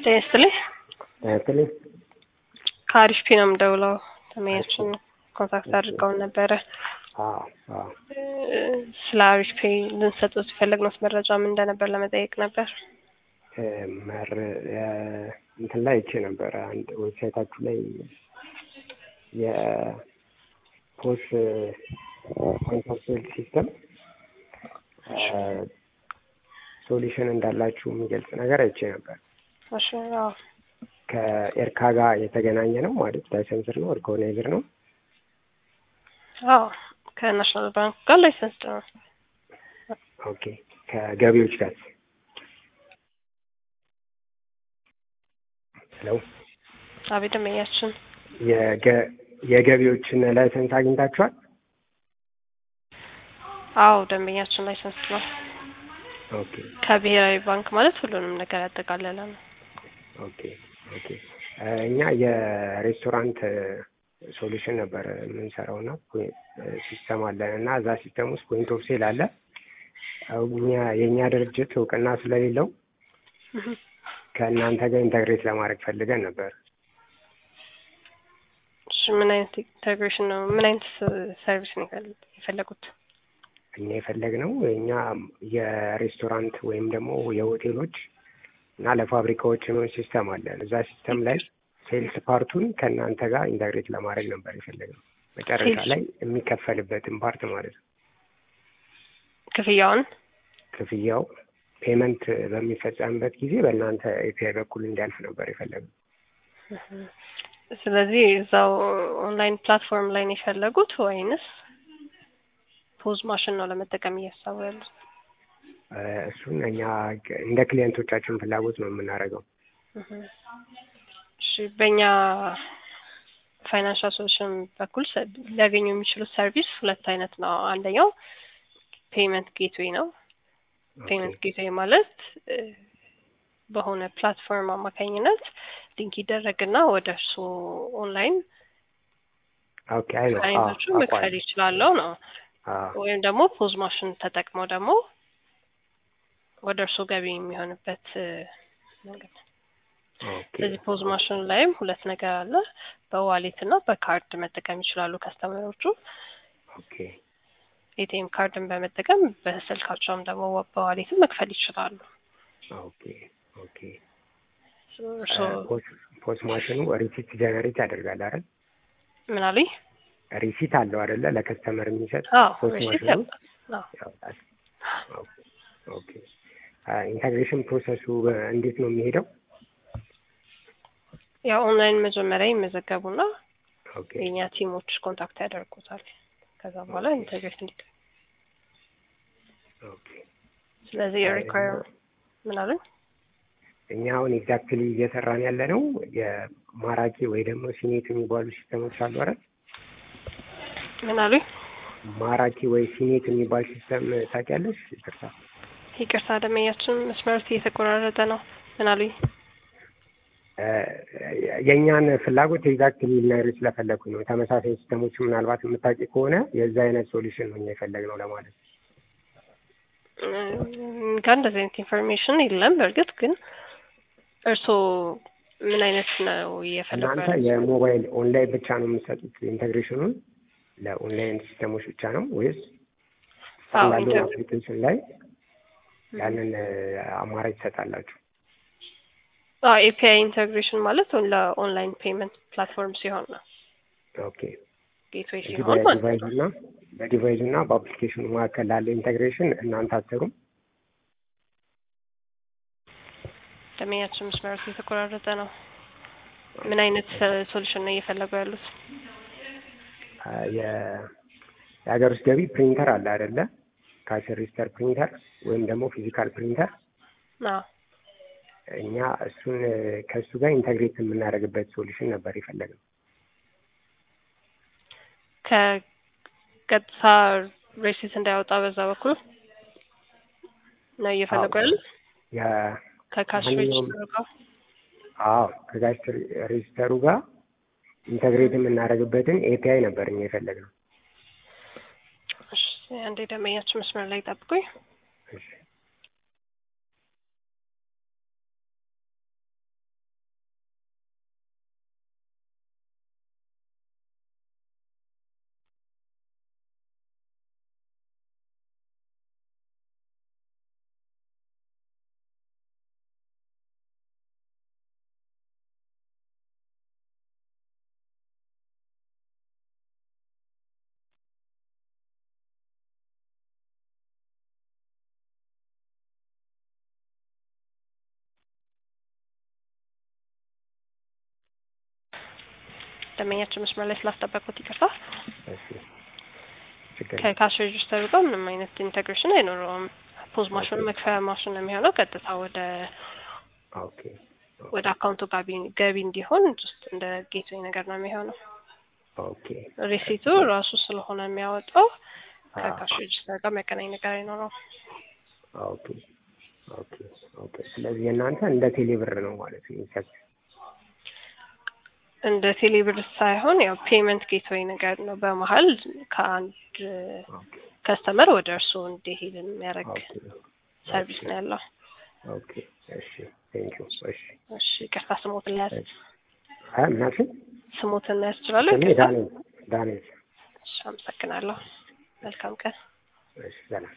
ጤና ይስጥልኝ። ያክልኝ ከአሪፍ ፒ ነው የምደውለው። ተመያችን ኮንታክት አድርገውን ነበረ። ስለ አሪፍ ፔ ልንሰጡት የፈለግነው መረጃ ምን እንደነበር ለመጠየቅ ነበር። መር እንትን ላይ አይቼ ነበረ አንድ ዌብሳይታችሁ ላይ የፖስ ኮንታክት ሲስተም ሶሉሽን እንዳላችሁ የሚገልጽ ነገር አይቼ ነበር። እሺ፣ አዎ፣ ከኤርካ ጋር የተገናኘ ነው ማለት ላይሰንስር ነው ኦርጋናይዘር ነው። አዎ፣ ከናሽናል ባንክ ጋር ላይሰንስ ነው። ኦኬ፣ ከገቢዎች ጋር ሄሎ፣ አቤት፣ ደንበኛችን የገቢዎችን ላይሰንስ አግኝታችኋል? አዎ፣ ደንበኛችን ላይሰንስ ነው። ኦኬ ከብሔራዊ ባንክ ማለት ሁሉንም ነገር ያጠቃለለ ነው። ኦኬ ኦኬ። እኛ የሬስቶራንት ሶሉሽን ነበር የምንሰራው እና ሲስተም አለን እና እዛ ሲስተም ውስጥ ፖይንት ኦፍ ሴል አለ። እኛ የእኛ ድርጅት እውቅና ስለሌለው ከእናንተ ጋር ኢንተግሬት ለማድረግ ፈልገን ነበር። እሺ፣ ምን አይነት ኢንተግሬሽን ነው? ምን አይነት ሰርቪስ ነው የፈለጉት? እኛ የፈለግነው እኛ የሬስቶራንት ወይም ደግሞ የሆቴሎች እና ለፋብሪካዎች የሚሆን ሲስተም አለን። እዛ ሲስተም ላይ ሴልስ ፓርቱን ከእናንተ ጋር ኢንተግሬት ለማድረግ ነበር የፈለግነው መጨረሻ ላይ የሚከፈልበትን ፓርት ማለት ነው። ክፍያውን ክፍያው ፔመንት በሚፈጸምበት ጊዜ በእናንተ ኤፒአይ በኩል እንዲያልፍ ነበር የፈለግነው። ስለዚህ እዛው ኦንላይን ፕላትፎርም ላይ ነው የፈለጉት ወይንስ ፖዝ ማሽን ነው ለመጠቀም እያሰቡ ያሉት? እሱን እኛ እንደ ክሊየንቶቻችን ፍላጎት ነው የምናደርገው። እሺ በእኛ ፋይናንሻል ሶሉሽን በኩል ሊያገኙ የሚችሉት ሰርቪስ ሁለት አይነት ነው። አንደኛው ፔመንት ጌትዌይ ነው። ፔመንት ጌትዌይ ማለት በሆነ ፕላትፎርም አማካኝነት ሊንክ ይደረግና ወደ እርሱ ኦንላይን ኦኬ አይ ነው አይነቶቹ መክፈል ይችላለው ነው። ወይም ደግሞ ፖዝ ማሽን ተጠቅመው ደግሞ ወደ እርሱ ገቢ የሚሆንበት መንገድ። ስለዚህ ፖዝ ማሽን ላይም ሁለት ነገር አለ። በዋሌት እና በካርድ መጠቀም ይችላሉ ከስተመሮቹ። ኦኬ ኤቲኤም ካርድን በመጠቀም በስልካቸውም ደግሞ በዋሌትም መክፈል ይችላሉ። ኦኬ ኦኬ። ፖስ ማሽኑ ሪሲት ጀነሬት ያደርጋል አይደል? ምን አሉኝ? ሪሲት አለው አይደለ? ለከስተመር የሚሰጥ አዎ ፖስ ሪሲት ማሽኑ ያወጣል። ኦኬ ኢንተግሬሽን ፕሮሰሱ እንዴት ነው የሚሄደው? ያው ኦንላይን መጀመሪያ ይመዘገቡና ኦኬ የእኛ ቲሞች ኮንታክት ያደርጉታል። ከዛ በኋላ ኢንተግሬት እንዲ ኦኬ ስለዚህ ሪኳየር ምን አሉኝ? እኛ አሁን ኤግዛክትሊ እየሰራን ያለ ነው የማራኪ ወይ ደግሞ ሲኔት የሚባሉ ሲስተሞች አሉ አይደል? ምን አሉኝ? ማራኪ ወይ ሲኔት የሚባል ሲስተም ታውቂያለሽ? ይቅርታ ይቅርታ ደመኛችን መስመሩት እየተቆራረጠ ነው። ምን አሉኝ? የእኛን ፍላጎት ኤግዛክትሊ ልነግርሽ ስለፈለኩኝ ነው። ተመሳሳይ ሲስተሞች ምናልባት የምታውቂ ከሆነ የዛ አይነት ሶሉሽን ነው እኛ የፈለግነው ለማለት ነው። ጋር እንደዚህ አይነት ኢንፎርሜሽን የለም። በእርግጥ ግን እርስዎ ምን አይነት ነው እየፈለጉ እናንተ ያሉት? የሞባይል ኦንላይን ብቻ ነው የምትሰጡት ኢንቴግሬሽኑን ለኦንላይን ሲስተሞች ብቻ ነው ወይስ አዎ፣ ስታንዳርድ ኢንተር- አፕሊኬሽን ላይ ያንን አማራጭ ትሰጣላችሁ? አዎ ኤፒአይ ኢንተግሬሽን ማለት ለኦንላይን ፔመንት ፕላትፎርም ሲሆን ነው። ኦኬ ጌትዌይ እንጂ ሲሆን ማለት ነው። በዲቫይዙ እና በዲቫይዙ እና በአፕሊኬሽኑ መካከል ላለ ኢንቴግሬሽን እናንተ አትሰሩም? ደመኛችን መስመሩት እየተቆራረጠ ነው። ምን አይነት ሶሉሽን ነው እየፈለጉ ያሉት? አ፣ የ- የሀገር ውስጥ ገቢ ፕሪንተር አለ አይደለ? ካሽ ሬጂስተር ፕሪንተር ወይም ደግሞ ፊዚካል ፕሪንተር አዎ እኛ እሱን ከእሱ ጋር ኢንተግሬት የምናደርግበት ሶሉሽን ነበር የፈለግነው። ከቀጥታ ሬሲት እንዳያወጣ በዛ በኩል ነው እየፈለጉ አዎ። ያሉት የ- ከካሽ ማንኛውም- ሬጅስተር ጋር አዎ ከካሽ ሬጂስተሩ ጋር ኢንተግሬት የምናደርግበትን ኤፒአይ ነበር እኛ የፈለግነው። እሺ አንዴ ደንበኛችን መስመር ላይ ጠብቁኝ። እሺ ደንበኛችን መስመር ላይ ስላስጠበቁት ይቅርታ። እሺ ችግር የለም። ከካሽ ሬጅስተሩ ጋር ምንም አይነት ኢንቴግሬሽን አይኖረውም። ፖዝ ማሽኑ መክፈያ ማሽን ነው የሚሆነው። ቀጥታ ወደ ኦኬ ወደ አካውንቱ ጋቢ ገቢ እንዲሆን ጀስት እንደ ጌትዌይ ነገር ነው የሚሆነው። ኦኬ ሪሲቱ ራሱ ስለሆነ የሚያወጣው አ ከካሽ ሬጅስተር ጋር የሚያገናኝ ነገር አይኖረውም። ኦኬ ኦኬ ኦኬ። ስለዚህ የእናንተ እንደ ቴሌብር ነው ማለት ነው የሚሰጥ እንደ ቴሌብር ሳይሆን ያው ፔመንት ጌትዌይ ነገር ነው። በመሀል ከአንድ ኦኬ ከስተመር ወደ እርስዎ እንዲሄድ የሚያደርግ ኦኬ ሰርቪስ ነው ያለው። ኦኬ እሺ ቴንክ ዩ እሺ እሺ ይቅርታ ስሞትን ሊያዝ እሺ አ ምናልሽኝ ስሞትን ሊያዝ እችላለሁ? እኔ ይቅርታ። ዳንኤል ዳንኤል እሺ አመሰግናለሁ። መልካም ቀን። እሺ ሰላም